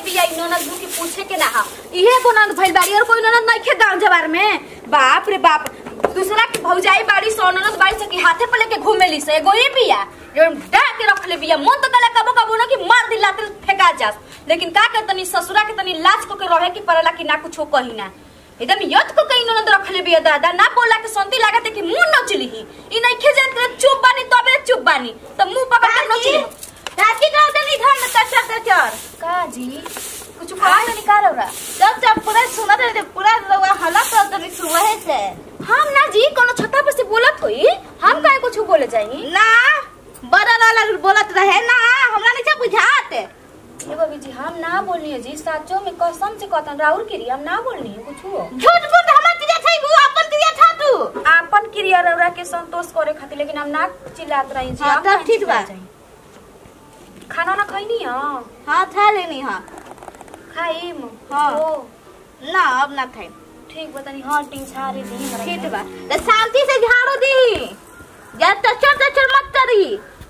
बिया इ ननद दू के पूछे के ना हा इहे को ननद भइल बाड़ी और कोई ननद नहीं खे गांव जवार में बाप रे बाप दूसरा के भौजाई बाड़ी सो ननद बाड़ी से के हाथे पे लेके घूमेली से एगो ही बिया जो डा के रख ले बिया मन तो कले कबो कबो ना कि मार दी लाते फेंका जास लेकिन का कर तनी ससुरा के तनी लाज को के रहे की पड़ला कि ना कुछो कही ना एकदम यत को कहीं ननद रख ले बिया दादा ना बोला के संती लागत है कि मुंह नचली ही ई नहीं खे जात करे चुप बानी तबे चुप बानी तो मुंह पकड़ के नचली चाची का दनी घर में कचर कचर का जी कुछ कहा नहीं का रहा जब जब पूरा सुना रहे पूरा रवा हला कर दनी सुबह से हम ना जी कोनो छत्ता पर से बोलत होई हम काहे कुछ बोले जाई ना बड़ा वाला बोलत रहे ना हमरा नहीं बुझात ये बबी जी हम ना बोलनी है जी साचो में कसम से कहतन राउर के हम ना बोलनी है कुछ हो झूठ मूठ हमर तिया छै वो अपन तिया था तू आपन क्रिया रौरा के संतोष करे खातिर लेकिन हम ना चिल्लात रही जी हाँ, हम तब काहे ठीक बा। चिल्लात रही? खाना ना खैनी हां हां था लेनी हां खाइम हाँ। ओ ना अब ना खाई ठीक बतानी हां टिंग छारे दी हमरा ठीक बा तो शांति से झाड़ू दी या टचर टचर मत करी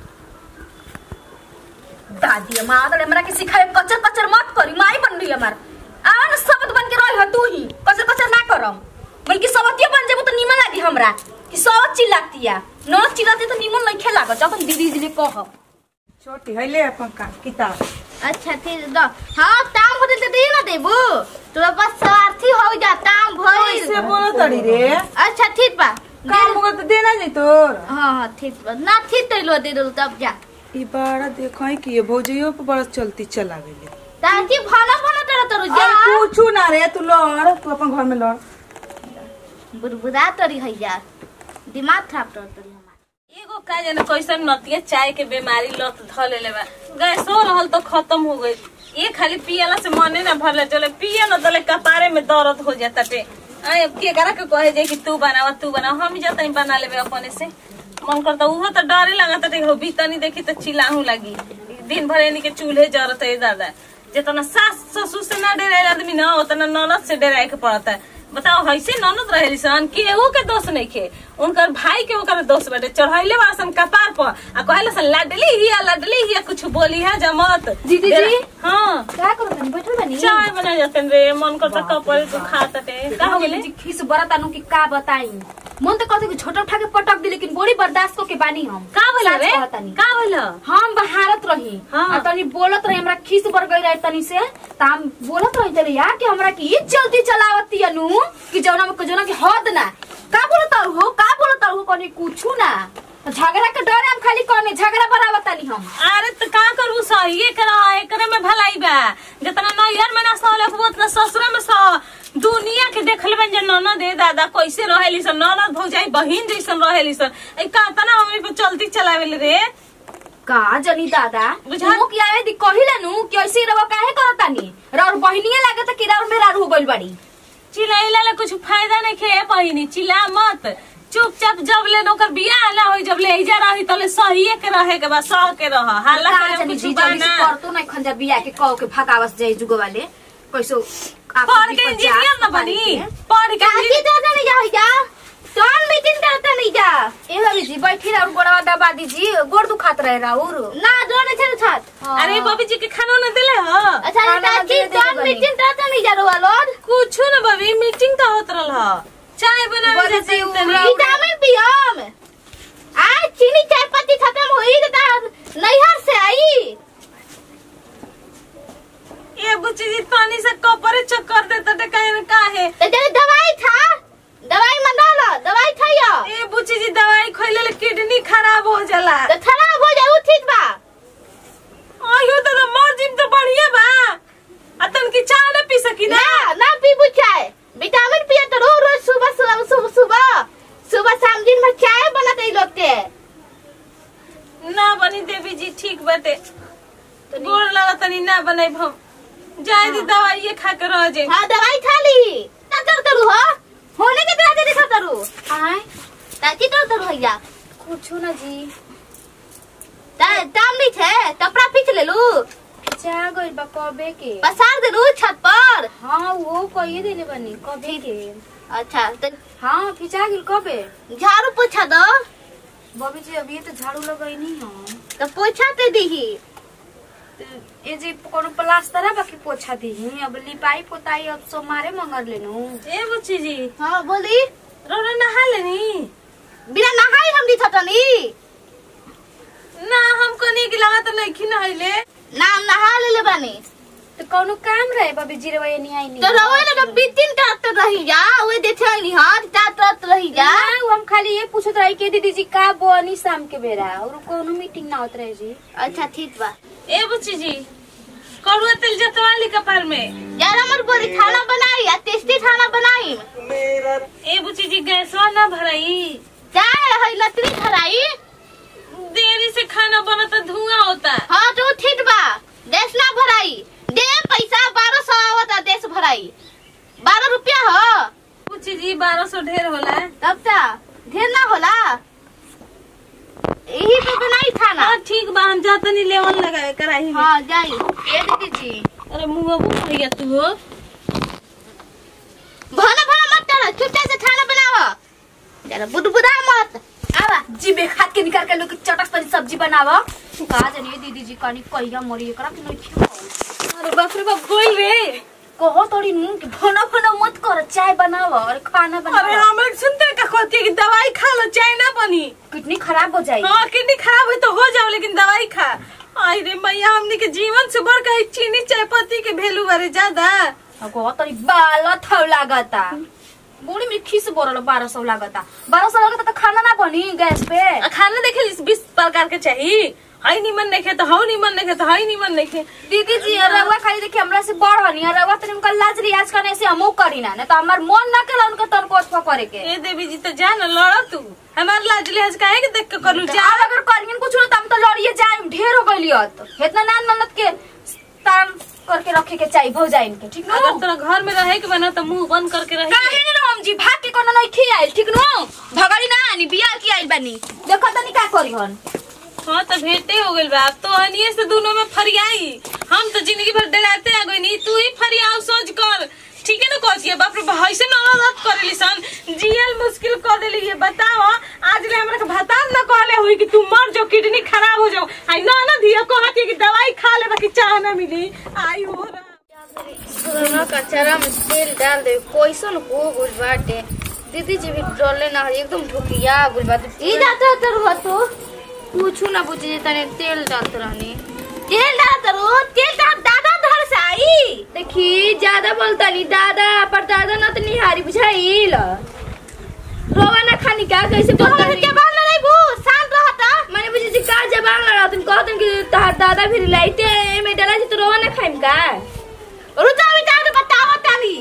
दादी माँ हमरा के सिखाए कचर कचर मत करी माई बन रही हमार आन शब्द बन के रही तू ही कचर कचर ना करम बल्कि सबतिया बन जेबो तो नीमन लागी हमरा कि सब चिल्लातिया न चिल्लाते तो नीमन नहीं खेला ग जब दीदी जी ले कह छोटी है ले अपन का किताब अच्छा ठीक दो हाँ ताम होते तो दे ना देबू तोरा बस स्वार्थी हो जा ताम भइल कैसे बोलो तड़ी रे अच्छा ठीक बा काम होगा तो देना नहीं तोर हाँ हाँ ठीक बा ना ठीक तो लो दे दो तब जा ई बाड़ा देखो है कि ये भौजियो पे बड़ा चलती चला गई ताकि भला भला तेरा तोर जा पूछू ना रे तू लड़ तू अपन घर में लड़ बुरबुरा तोरी है यार दिमाग खराब तोर तोरी हमार एगो का जाने कैसन नतिया चाय के बीमारी लत ध लेले बा गैसो रहल तो खत्म हो गई ये खाली पियला से मने ना भरले चले पिए न दले कपारे में दर्द हो जाता टे आए अब के करा के कहे जाए कि तू बनावा तू बनावा हम जाता नहीं बना लेबे अपने से मन करता उहो तो डरे लगता टे हो बीतनी देखी तो चिल्लाहू लगी दिन भर इन्हीं के चूल्हे जरत है दादा जितना सास ससुर से ना डरे आदमी ना उतना ननद से डराए के पड़ता है बताओ ऐसे ननद रहे सन केहू के दोष नहीं खे उनकर भाई के ओकर दोष बाटे चढ़ैले बा सन कपार पर आ कहले सन लाडली हिया लाडली हिया कुछ बोली है जमत दीदी जी। हाँ का करो तनी बैठल बनी चाय बना जाते रे मन करता कपड़े तो खाता टे का हो गेले जी खिस बड़ा तानु की का बताई मन तो कहते कि छोटा उठा के पटक दी लेकिन बड़ी बर्दाश्त को के बानी हम का बोला साच रे कहतानी। का बोला हम बहारत रही हाँ। आ तनी बोलत रही हमरा खीस बर गई रहे तनी से त हम बोलत रही तनी यार कि हमरा की ई चलती चलावती अनु कि जौना में जौना की हद ना का बोलत हो का बोलत हो कनी कुछु ना त झगड़ा के डर हम खाली कने झगड़ा बराबर तनी हम अरे तो का करू सही ये करा एकरे में भलाई बा जितना नैहर में ना सहलक उतना ससुर में सह दुनिया के देखल बन जे ननद दे दादा कैसे रहेली सन ननद भौजाई बहिन जैसन रहेली सन ए का तना हमनी पे चलती चलावेले रे का जनी दादा बुझा- मुंह की आवे दी कहिले नु कि ऐसे रवा काहे करतानी रौर बहिनिए लागत कि रौर मेरा हो गइल बाड़ी चिल्लाइला ले कुछ फायदा नहीं खे पहिनी चिल्ला मत चुपचाप जब ले नौकर बियाह ना होई जब ले इजा रही तले सहिए के रहे के बा सह के रह हाला का करे जनी कुछ जी बा जल्दी से ना करतो ना खंजा बिया के कहो के भगावस जाई जुगो वाले कैसो आपन पढ़ के विपद इंजीनियर जा, न बनी के। पढ़ के काकी इंजीनियर- तो नहीं जा हो जा कौन मीटिंग करता नहीं जा ए भाभी जी बैठी रहो गोड़वा दबा दीजिए गोड़ दुखात रहे राउर ना जोड़े छे छत अरे बबी जी के खाना न दिले हो अच्छा खाना काकी दे दे कौन बनी। मीटिंग करता नहीं जा रोवा लोड कुछ न बबी मीटिंग तो होत रहल ह चाय बनावे बड़ी जाते सी तनी विटामिन पियम आज चीनी चाय पत्ती खत्म हुई तो तार नैहर से आई ये बुच्ची जी पानी से कपड़े चक्कर देता टे कहे न काहे तो जब दवाई था दवाई मंगा लो दवाई खाइयो ए बुच्ची जी दवाई खइले ले किडनी खराब हो जाला तो खराब हो जाए ठीक बा आयो तो मर जिम तो बढ़िया बा अतन की चाय न पी सकी ना ना ना पीबू चाय विटामिन पिए तो रोज रोज सुबह सुबह सुबह सुबह सुबह शाम दिन में चाय बनत ई लोग के ना बनी देवी जी ठीक बाटे गोड़ लगा तनी ना बनाई हम जाए दी दवाई ये खा के रह जाए हाँ दवाई खा ली ना कर करू हो होने के तरह देखा करू आए ताकि कर करू भैया कुछ ना जी ता- दाम नहीं छे कपड़ा पीछ ले लू जा गइल बा कबे के पसार दे लू छत पर हाँ वो कहिए देले बनी कबे के अच्छा तो हाँ खिंचा गेल कबे झाड़ू पोछा दो बबी जी अभी तो झाड़ू लगई नहीं हम तो पोछा ते दीही ए जी कोनो प्लास्टर है बाकी पोछा दी अब लिपाई पोताई अब सो मारे मंगर लेनु ए बुच्ची जी हाँ बोली रोना नहा लेनी बिना नहाई हम दी थटनी ना हम कनी के लगा तो नहीं खी नहले नाम नहा ले ले बानी तो कोनो काम रहे बबी जीरवा ये नहीं आई नहीं तो रवे ने तो बितिन ट्रैक्टर रही जा ओए देखे नहीं हां ट्रैक्टर रही जा ना, वो हम खाली ये पूछत रही के दीदी जी का बोनी शाम के बेरा और कोनो मीटिंग ना होत रहे जी अच्छा ठीक बा ए बुच्ची जी कड़ुआ तेल जतवाली कपार में यार हमर बोरी खाना बनाई आ टेस्टी खाना बनाई ए बुच्ची जी गैसवा ना भराई चाहे है लकड़ी धराई देरी से खाना बना तो धुआं होता हाँ तो ठीक बा देश ना भराई दे पैसा बारह सौ आवता देश भराई बारह रुपया हो बुच्ची जी बारह सौ ढेर होला तब ता ढेर ना होला यही पे बनाई खाना हाँ ठीक बा हम जाता नहीं लेवन लगाए कराही में हाँ जाई ये दीदी जी अरे मुँह बुक भैया तू हो भला भला मत कर चुपचाप से खाना बनावा जरा बुदबुदा मत आवा जी बे खाद के निकाल के लोग चटक तनी सब्जी बनावा का जानिए दीदी जी कनी कहिया मरी एकरा के नहीं खियो अरे बाप रे बाप गोल रे कहो तोड़ी मुंह के भना भना मत कर चाय बनावा और खाना अरे बनावा हम सुनते का कहती है कि दवाई खा लो चाय ना बनी किडनी खराब हो जाएगी हाँ किडनी खराब हुई तो हो जाओ लेकिन दवाई खा आई रे मैया हमने के जीवन से बढ़ के चीनी चाय पत्ती के वैल्यू बारे ज्यादा कहो तोड़ी बाल थौ लागता बूढ़ी में खीस बोरल बारह सौ लागता बारह सौ लागता तो खाना ना बनी गैस पे आ, खाना देखे ली बीस प्रकार के चाहिए हाई निमन नहीं खे तो हाउ निमन नहीं खे तो हाई निमन नहीं खे दीदी जी रउआ खाली देखिए हमरा से बड़ हनी रउआ तनी उनका लाज रियाज करने से हमो करी ना नहीं तो हमार मन ना केला उनका तनको अथवा करे के ए देवी जी तो जा ना लड़ा तू हमार लाज लिहाज काहे के देख के करू जा जा अगर करियन कुछ तो हम तो लड़िए जाए ढेर हो गइली हत इतना नान ननद के तान करके रखे के चाहिए भौ जाए इनके ठीक अगर नो तोरा घर में रहे के बना तो मुंह बंद करके रहे काहे नहीं राम जी भाग के कोनो नहीं खियाइल ठीक नो भगड़ी ना आनी बियाह की आइल बानी देखो तनी का करी हन हाँ तो भेंटे हो गइल बा अब तो हनिए से दोनों में फरियाई हम तो जिंदगी भर डराते आ गई नहीं तू ही फरियाव सोच कर ठीक है ना कहती है बाप रे भाई से नौरत कर ली सन जियल मुश्किल कर देली ये बताओ आज ले हमरा के भतान न कहले हुई कि तू मर जाओ किडनी खराब हो जाओ आई ना ना दिया कहती है कि दवाई खा ले बाकी चाह ना मिली आई हो रहा कचरा में तेल डाल दे कैसन हो गुल बाटे दीदी जी भी डरले ना एकदम ढुकिया गुल बाटे ई जाता तर हो तो पूछू ना पूछी तने तेल डालत रहनी तेल डाल तरो तेल डाल दादा धर से आई देखी ज्यादा बोलता नहीं दादा पर दादा ना तो निहारी बुझाइल रोवा ना खानी का कैसे तो बोलता हम नहीं जबान ले नहीं बू शांत रहता मैंने बुझी जी का जबान लड़ा तुम कहतन कि तहार दादा भी लाइते में डाला जी तो रोवा ना खाइम का रुचा विचार के बताओ ताली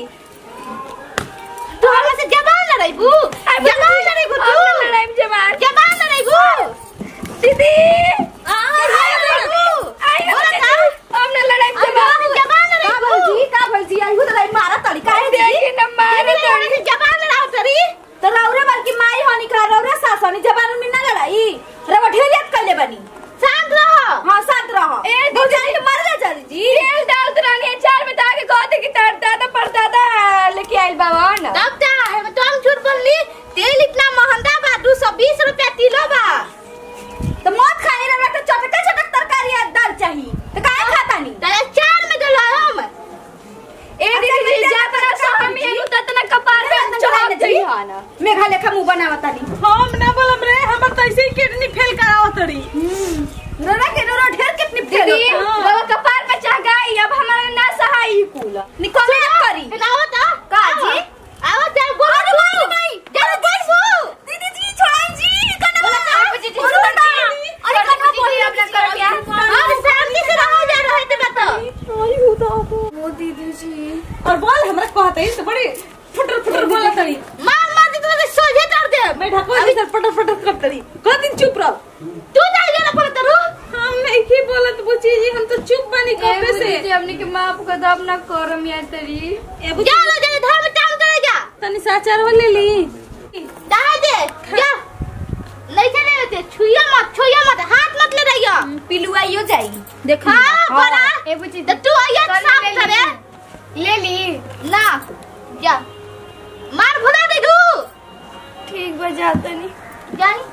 तू हमरा से जबान ले रही बू जबान ले रही बू तू अब लड़ाई में जबान जबान ले रही बू दीदी जबान ले रही बू आई बोला था हमने लड़ाई में जबान जबान ले रही बू का भलजी आई हो तो मारा तड़ी काहे देखी न मारे दीदी हमरा से जबान ले रहा तरी तो रौरा बल्कि माई होनी का रौरा सास होनी जबान में ना लड़ाई रवा ढेर याद कर ले बनी शांत रहो हाँ शांत रहो ए, दो जानी के मर जा जल्दी जी तेल डाल तो रानी अचार में ताके कहते कि तार दादा पर दादा लेके आइल बाबा न तब क्या है मैं तो हम झूठ बोलली तेल इतना महंगा बा दो सौ बीस रुपया किलो बा तो मौत खाए रवा तो चटका चटक तरकारी या दाल चाहिए तो काहे खाता नहीं तेरे चार में डला हम ए दीदी जी जा तर सहम ही नु ततना कपार में चढ़ा जई हां मेघा लेखा मुंह बनावता नहीं हम ना बोलम रे हमर तो ऐसे ही किडनी फेल करावत तड़ी रोरा के रोरा ढेर कितनी फेल दीदी बाबा कपार पे चढ़ गई अब हमारा ना सहाय ही कुल निकल करी हिलाओ तो का जी? आओ तेरे बोल अरे दो बोल नहीं जरा बोल दो दीदी जी छोड़ाई जी कन्ना बोला बोला था, बुझी जी, बोलो छोड़ ना दी। अरे कन्ना बुझी बोल जी, अपना करो क्या? और शांति से रहो जा रहे थे बता ओ दीदी जी और बोल हमरा कहते हैं तो बड़ी फुटर फुटर बोला तड़ी मार मार दी तो सोझे कर दे मैं ढको जी सर फटर फटर कर तड़ी कह दिन चुप रहो तू जाई जाना पड़े तेरू हम नहीं की बोलत बुची जी हम तो चुप बनी कबे से दीदी अपने के माफ कर दो अपना करम या तरी ए बुची जा लो जल्दी धर्म काम करे जा तनी साचार हो ले ली दहा दे जा नहीं चले होते छुइया मत छुइया मत हाथ मत ले रहियो पिलुआ यो जाई देखो हाँ बड़ा ए बुची तो तू आइए कर साफ ले करे ली। ले ली ना जा मार भुला दे दू ठीक बजा तनी जानी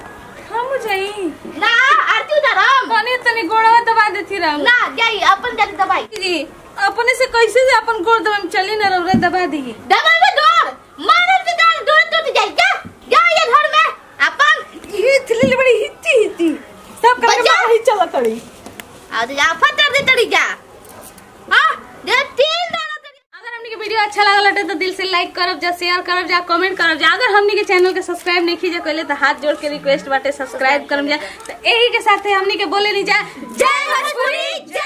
हम जाई ना आरती उतारम कने तनी गोड़वा दबा देती राम ना जाई अपन जाती दवाई जी अपने से कैसे से अपन गोड़ दबा में चली ना रौरा दबा दी दवाई में दौड़ मारल से दौड़ दौड़ टूट जाई जा जा ये घर में अपन ये थली बड़ी हित्ती हित्ती सब करके बच्चा! बाहर ही चला तड़ी आज जा फटर दे तड़ी जा हां दे तीन दाना तड़ी अगर हमनी के वीडियो अच्छा लागल हटे तो दिल से लाइक करब जा शेयर करब जा कमेंट करब जा अगर हमनी के चैनल के सब्सक्राइब नहीं कीजिए कहले तो हाथ जोड़ के रिक्वेस्ट बाटे सब्सक्राइब करम जा तो यही के साथ हमनी के बोले नहीं जा जय भोजपुरी जय